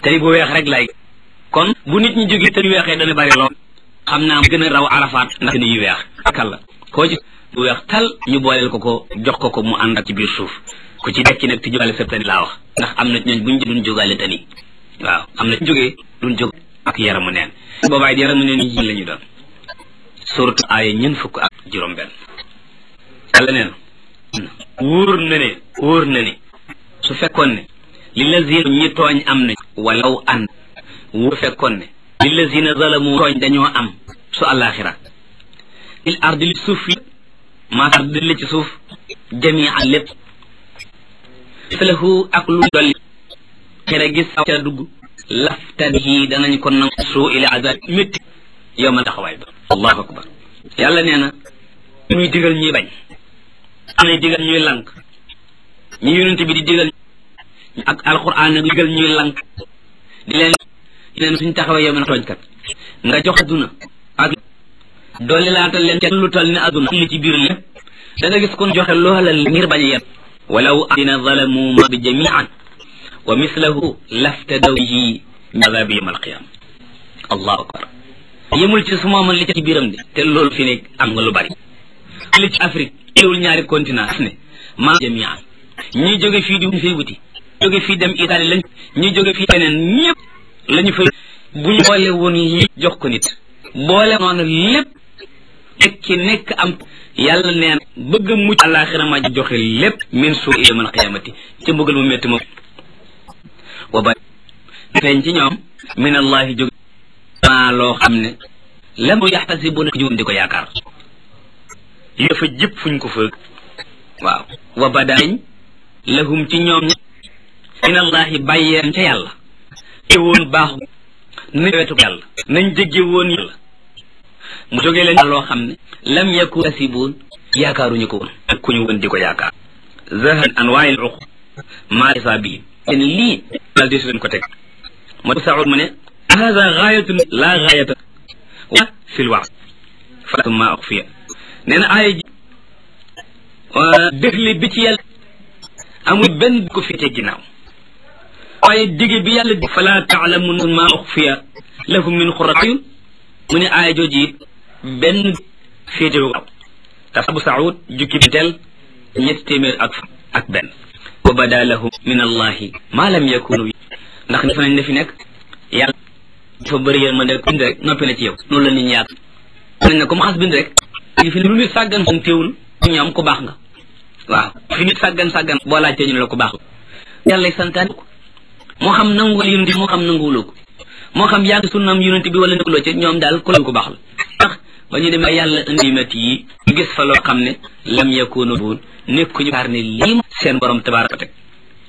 tey bu weex rek lay kon bu nit ñi jógee te yu weexee dana bari lool xam naa gën a raw arafaat ndax ni yu weex kàlla koo ci bu weex tal ñu booleel ko ko jox ko ko mu ànd ak ci biir suuf ku ci dekki nag ti jógaale sa tani laa wax ndax am na ñooñ buñ duñ jógaale tani waaw am na jógee duñ jóg ak yaramu neen boobaay yaramu neen yi la ñu doon surtout aaya ñen fukk ak juróom benn yàlla nee na wóor na ne wóor na ne su fekkoon ne li lazina ñi tooñ am nañ walaw an wóor fekkoon ne li lazina zalamu tooñ dañoo am su àllaaxira il ardi li suuf yi maa ardi li ci suuf jamian lépp lahu ak lu dolli xira gis ca dugg laftadihi danañ ko nang suu ila azab métti yow ma taxawaay ba allahu akbar yàlla nee na ñuy digal ñuy bañ am na digal ñuy lank ñu yonente bi di digal ak alquran nag digal ñuy lank di leen leen suñ taxawee yow ma tooñkat nga jox aduna ak dolli laatal leen ca lu tal ne aduna li ci biir lépp da nga gis kon joxe loola ngir bañ a yem walaw adina zalamu ma bi jamian wa mislahu laftadaw bihi min azabi yawm alqiyama allahu akbar yemul ci su mooman li ci biiram de te loolu fi nekk am nga lu bari li ci Afrique teewul ñaari continent ne ma jamian ñi jóge fii di fay wuti jóge fii dem Italie lañ ñi jóge fii feneen ñëpp lañu fay bu ñu boole woon li jox ko nit boole noonu lépp tekki nekk am yàlla neen bëgg a mucc àllaaxira ma joxe lépp min suu yawmal qiyaamati ci mbugal mu métti moom wa ba feeñ ci ñoom min allahi jóge maa loo xam ne lam yaxtasibuna ko di ko yaakaar li dafa jëpp fuñ ko fëgg waaw wa badaañ lahum ci ñoom ña min allahi bàyyeen ca yàlla te woon baaxu nañ wetu yàlla nañ jégge woon yàlla mu jógee leen loo xam ne lam yakun kasibuun yaakaaruñu ko woon ak ku ñu woon di ko yaakaar zahan an waayil uq maa isaabi leen lii daal di leen ko teg moo saud mu ne hada gaayatun laa gaayata wa fi l wax falatum maa uxfiya nee na aaya ji dëxli bi ci yàlla amul benn ko féete ginnaaw waaye digge bi yàlla di fala taalamun maa uxfiya lahum min xurrat ayun mu ne aaya jooji it benn féete wu te abu saud jukki bi teel ñetti téeméer ak ak benn wa bada lahum min allahi ma lam yakunu ndax def nañ ne fi nekk yàlla dafa bëri yéen ma ne bind rek noppi na ci yow noonu la nit ñi yaatu nañ ne comme xas bind rek ngi fi lu nit sàggan san téewul ñoom ku baax nga waaw fi nit sàggan sàggan boo laajtee ñu ne la ku baax yàlla santaane ko moo xam nanguwul yonente bi moo xam nanguwuloo ko moo xam yàgg sunnam yonente bi wala nekkuloo ci ñoom daal ku la ku baax la ndax ba ñu demee yàlla indi métti yi gis fa loo xam ne lam yakunu buun nekkuñu kaar ne lii seen borom tabaraka teg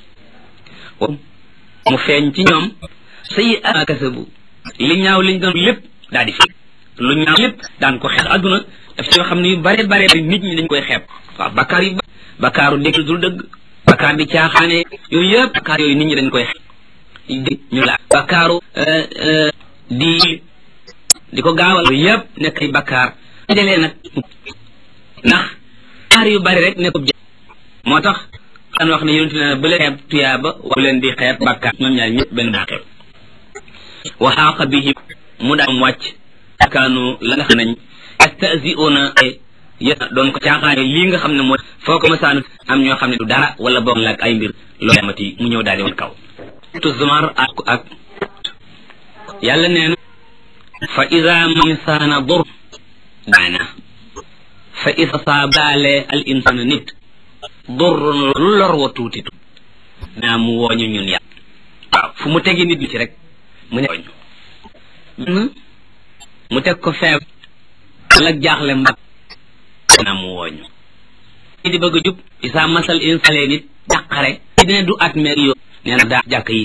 mu feeñ ci ñoom sayi a kasabu li ñaaw liñ doon lépp daal di fi lu ñaaw lépp daan ko xeex adduna daf ci yoo xam ne yu bare bare nit ñi dañ koy xeeb waaw bakkaar yu bakkaaru dégg dul dëgg bakkaar di caaxaane yooyu yëpp bakkaar yooyu nit ñi dañ koy xeeb ñu la bakkaaru di di ko gaawal yooyu yëpp nekk ay bakkaar dajalee nag ndax bakkaar yu bari rek nekk moo tax daan wax ne yonente ne bu leen xeeb tuyaaba wa leen di xeeb bakkaar ñoom ñaar ñëpp benn daa xeeb wa xaaqa bihim mu daam wàcc kaanu la nga xam nañ astasiuna yéen doon ko caaxaane lii nga xam ne mooy foo ko masaanu am ñoo xam ne du dara wala boog la ak ay mbir loolu amati mu ñëw daal di woon kaw tu zumar ak ak yàlla nee na fa ida misaana dur daana fa ida saabaale al insana nit durrun lu lor wa tuuti tu naa mu wooñu ñun yàlla waaw fu mu tegi nit ñi ci rek mu ne wooñu mu teg ko feeb wala jaaxle mbag naa mu wooñu di bëgg a jub isaa masal insale nit jàqare dina du at meer yoo nee na daa jàkk yi